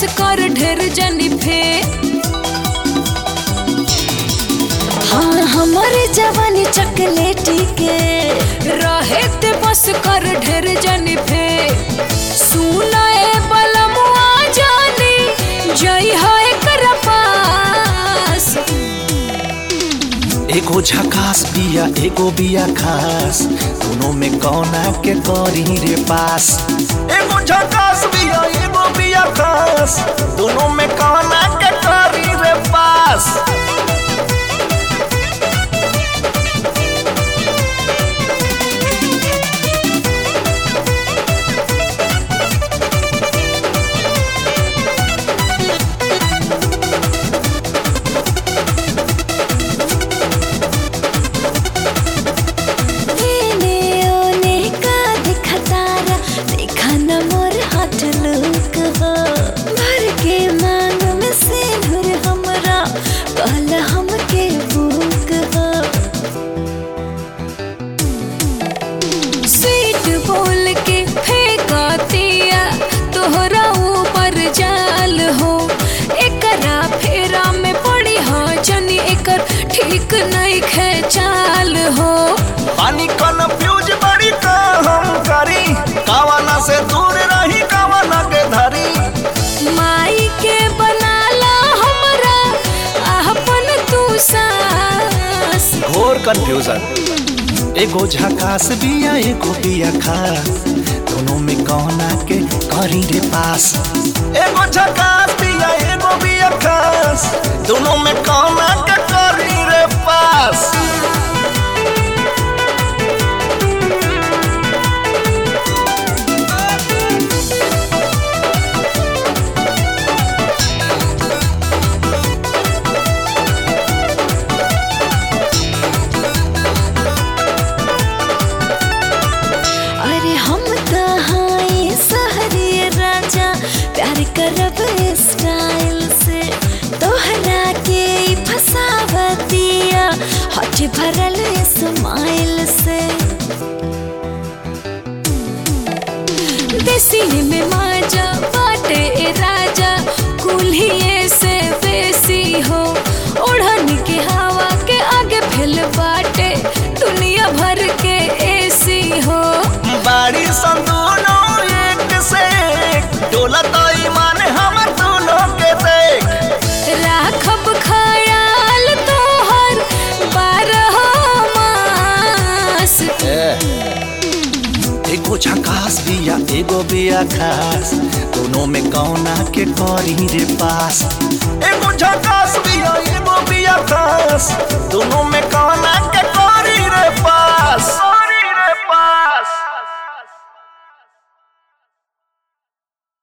कर ढेर जनी फे हाँ हमारे जवानी चकलेटी के रहे ते बस कर ढेर जनी फे सुना ए बलमुआ जानी जई है कर पास एगो झकास बिया एगो बिया खास दोनों में कौना के करी रे पास एगो झकास बिया एगो बिया खास दोनों में कौना के करी रे पास एने ओने का देखा तारा देखा न मोर हाथ लुक हो भर के मांग में सिंदूर हमरा कहल हमके भूख हो स्वीट बोल के फेंका दिया तोहरा ऊपर जाल हो एकरा फेरा में पड़ी हाँ जनी एकर ठीक नहीं खेचाल हो पानी कन्फ्यूज बड़ी का हम करी कावना से दूर रही कावना के धरी माई के बनाला हमरा अपन तू सास घोर कंफ्यूजन एगो झकास बिया एगो बिया खास दोनों में कौना के करी रे पास एगो झकास बिया एगो बिया खास दोनों में कौना के करी रे पास अरे हम कहाँ सहरी राजा प्यार करब स्टाइल से तोहरा के ई फसावतिया हट भरल स्माइल से देसी में माजा बाटे ए राजा कुल्हिए से बेसी हो ओढ़न के हवा के आगे फैल बाटे दुनिया भर के एसी हो बाड़ी संदूनो एक से एक डोला तो ईमान हमर दोनों के देख राखब खयाल तोहर बारह मास एगो झकास बिया एगो बिया खास दोनों में कौना के करी रे पास एगो